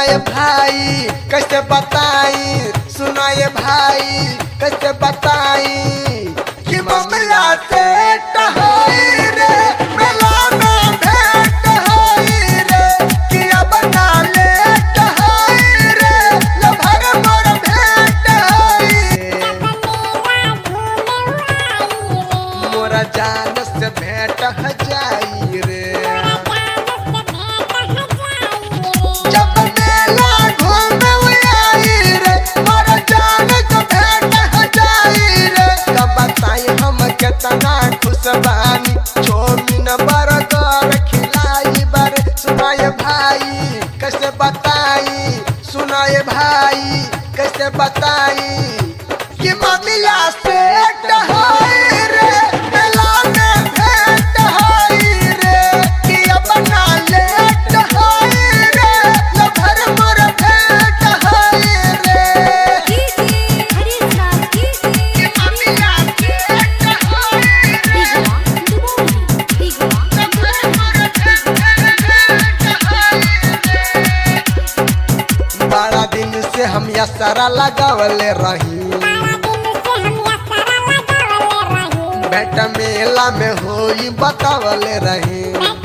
सुनाए भाई कैसे बताई सुनाए भाई कैसे बताई कि मामला से टहाई रे मेला में भेंट हाई रे कि अब ना ले टहाई रे लभर मोर भेंट हाई मोरा जान से भेंट ह जाई रे जब मेला घूमे आई रे मोरा जान से भेंट ह जाई रे कब बताई हम केतना खुश बानी चौमिन बर्गर खिलाई बर सुनाए भाई कैसे बताई सुनाए भाई कैसे बताई कि मामला से टहाई रे मेला में भेंट हाई रे कि अपना ले टहाई रे लभर मोर भेंट हाई रे कि मामला से टहाई रे लभर मोर भेंट हाई रे बड़ा दिन से हम या सारा लगावले रही बेटा मेला में होई बतावले रही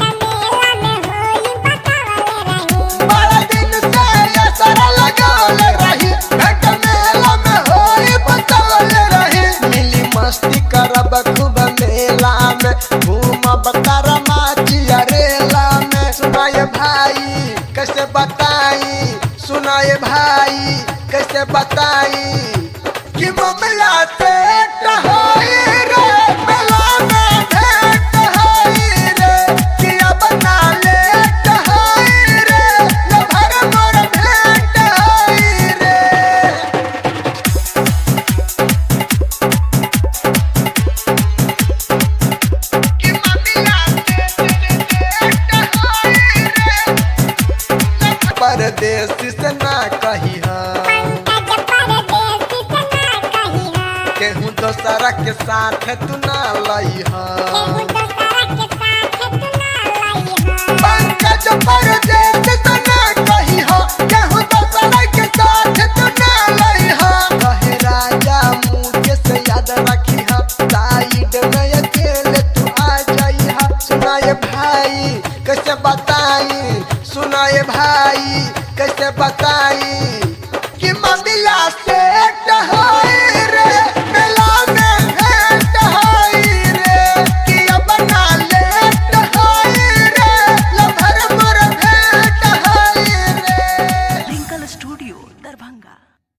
बड़ा दिन से ये सारा लगावले रही बेटा मेला में होई बतावले रही मिली मस्ती करब खूब मेला में घूमब तारा माचिया रेला में सुनाए भाई कैसे बताई सुनाए भाई कैसे बताई कि मामला से टहाई रे मेला में भेंट हाई रे कि अब ना ले टहाई रे लभर मोर भेंट हाई रे कि मामला से भेंट हाई रे परदेसी से ना कही केहू दोसरा के साथ तू ना लई पंकज परदेसी से ना कही केहू दोसरा के साथ तू ना लई कहे राजा मुझे से याद रखी साइड में अकेले तू आ जाई सुनाए भाई कैसे बताई सुनाए भाई कैसे बताई कि मामला से टहा